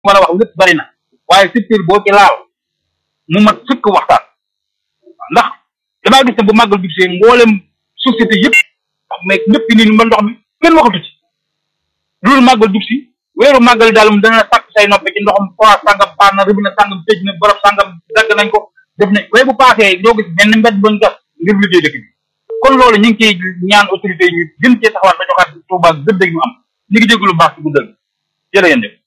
mën a wax lépp bari na waaye secteur boo ci laal mu mat sëkk waxtaan ndax damaa gis ne bu màggal jub see mboolem société yëpp mais ñëpp ni ba ndox mi kenn waxatu ci loolu màggal jub si weeru màggal daal moom dana sàkk say noppe ci ndoxam forage sàngam baax na rëbina sàngam tëj na borom sàngam dagg nañ ko def ne waaye bu paasee doo gis benn mbedd bañ gas ngir liggéey dëkk bi kon loolu ñu ngi ciy ñaan autorité yi ñu gën cee taxawaat ba joxaat Touba gëdd ñu am ñu ngi dégg lu baax ci guddal jërë ngeen def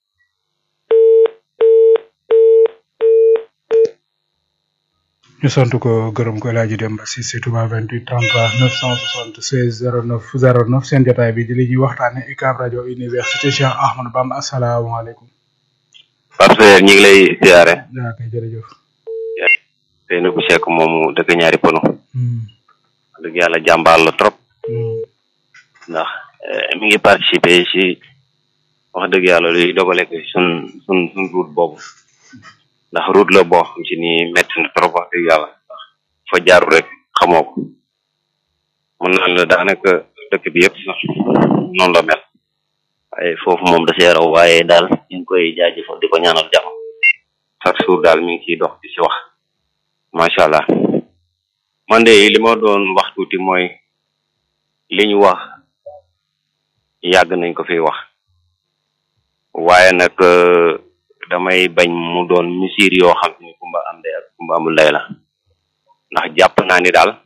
ñu sant ko gërëm ko El Hadj Demba Cissé Touba 28 33 976 09 09 seen jotaay bi di li ñuy waxtaane UCAB rajo université Cheikh Ahmadou Bamba asalaamaaleykum. Pape Seyer ñu ngi lay siyaare. yaa kay jërëjëf. Seynabou Cheikh moomu dëkk ñaari pono. dëgg yàlla jàmbaar la trop. ndax mi ngi participer ci wax dëgg yàlla luy dogale ko sun sun sun route boobu. ndax route la boo xam ci ni métti na trop wax dëgg yàlla ndax fa jaaru rek xamoo ko mën naan la daanaka dëkk bi yëpp sax noonu la mel waaye foofu moom da see raw waaye daal ñu ngi koy jaajëfal di ko ñaanal jàmm chaque jour daal mi ngi ciy dox di ci wax macha allah man de li ma doon wax tuuti mooy li ñu wax yàgg nañ ko fi wax waaye nag damay bañ mu doon misir yoo xam ni kumba am day ak kumba amul lay la ndax jàpp naa ni daal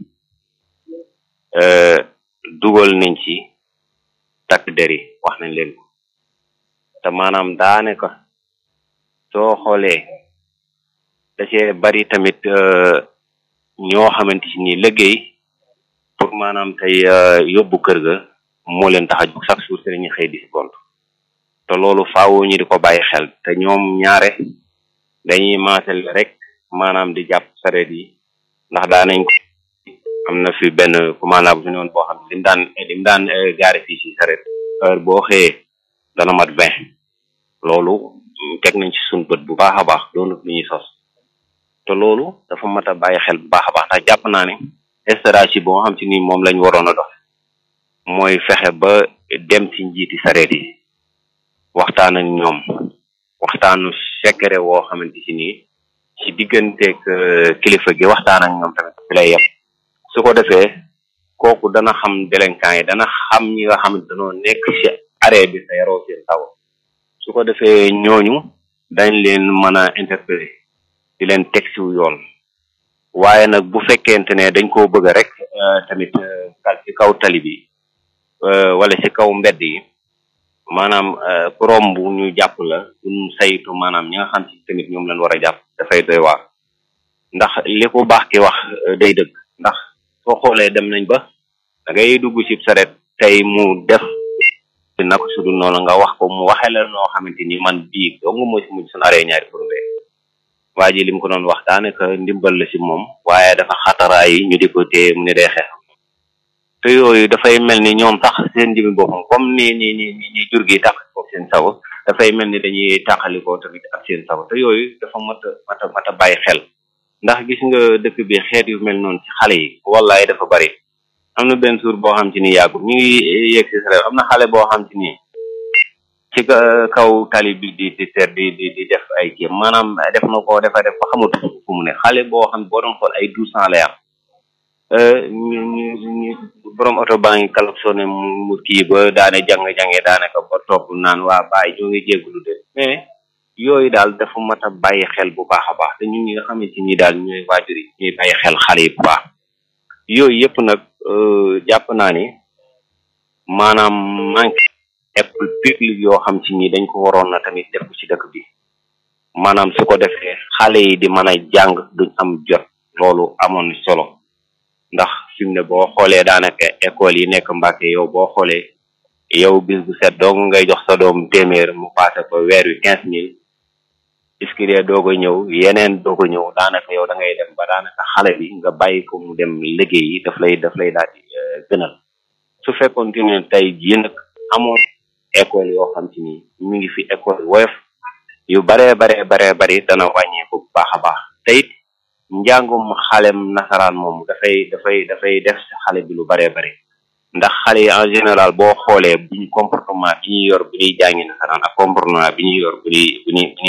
dugal nañ ci takk der yi wax nañ leen ko te maanaam daanaka soo xoolee da cee bari tamit ñoo xamante ci ni liggéey pour maanaam tey yóbbu kër ga moo leen tax a jóg chaque jour seen ñu xëy di si gont te loolu faawu ñu di ko bàyyi xel te ñoom ñaare dañuy maasal rek maanaam di jàpp sareet yi ndax daanañ ko am na fi benn commandant bu fi noonu boo xam ne lim daan lim daan gaare fii si sareet heure boo xëyee dana mat vingt loolu teg nañ ci suñ bët bu baax a baax doonut lu ñuy sos te loolu dafa mat a bàyyi xel bu baax a baax ndax jàpp naa ne stratégie boo xam ci ni moom lañ waroon a dox mooy fexe ba dem ci njiiti sareet yi waxtaan ak ñoom waxtaanu secret woo xamante ci nii ci digganteeg kilifa gi waxtaan ak ñoom tamit fi lay yem su ko defee kooku dana xam délinquant yi dana xam ñi nga xam ne dañoo nekk ci arrêt bi sa yaroo seen taw su ko defee ñooñu dañ leen mën a interpeller di leen teg ci yoon waaye nag bu fekkente ne dañ koo bëgg rek tamit kal ci kaw tali bi wala ci kaw mbedd yi maanaam romb ñu jàpp la duñ saytu maanaam ñi nga xam ci tamit ñoom lañ war a jàpp dafay doy waar ndax li ko baax ki wax day dëgg ndax soo xoolee dem nañ ba da ngay dugg ci saret tey mu def naka su dul noonu nga wax ko mu waxee la noo xamante ni man bii dong moo ci mujj suñu aree ñaari problème waa ji li mu ko doon wax daanaka ndimbal la ci moom waaye dafa xataraay yi ñu di ko téye mu ne day xeex te yooyu dafay mel ni ñoom sax seen jëmi boppam comme ni ni ni ni jur gi tax ko seen sago dafay mel ni dañuy tàqalikoo tamit ak seen sago te yooyu dafa mat a mat a mat a bàyyi xel ndax gis nga dëkk bi xeet yu mel noonu ci xale yi wallaay dafa bari am na benn suur boo xam ci ni yàggul ñu ngi yegg si sa am na xale boo xam ci ni ci kaw tali bi di di ter di di di def ay kii maanaam def na ko defa def ba xamatu fu mu ne xale boo xam boo doon xool ay douze ans lay am ñu ñu ñu borom oto baa ngi klaxonné mu kii ba daane jàng-jànge daanaka ba topp naan waa bàyyi ñoo ngi jéggulu de mais yooyu daal dafa mat a bàyyi xel bu baax a baax te ñun ñi nga xam ne ci ñi daal ñooy waajur yi ñuy bàyyi xel xale yi bu baax yooyu yëpp nag jàpp naa ni maanaam manque école publique yoo xam ci ñi dañ ko waroon na tamit def ko ci dëkk bi maanaam su ko defee xale yi di mën a jàng duñ am jot loolu amoon solo ndax fi mu ne boo xoolee daanaka école yi nekk Mbàkke yow boo xoolee yow bis bu set dong ngay jox sa doom téeméer mu passé ko weer wi quinze mille iskiree doog a ñëw yeneen doog a ñëw daanaka yow da ngay dem ba daanaka xale bi nga bàyyi ko mu dem liggéey yi daf lay daf lay daal di gënal su fekkoon ne tey jii nag amoon école yoo xam ci ni mi ngi fi école woyof yu baree baree baree bari dana wàññeeku bu baax a baax te it njàngum xalem nasaraan moom dafay dafay dafay def si xale bi lu baree bari ndax xale yi en général boo xoolee buñ comportement bi ñuy yor bu ñuy jàngi nasaraan ak comportement bi ñuy yor bu ñuy bu ñuy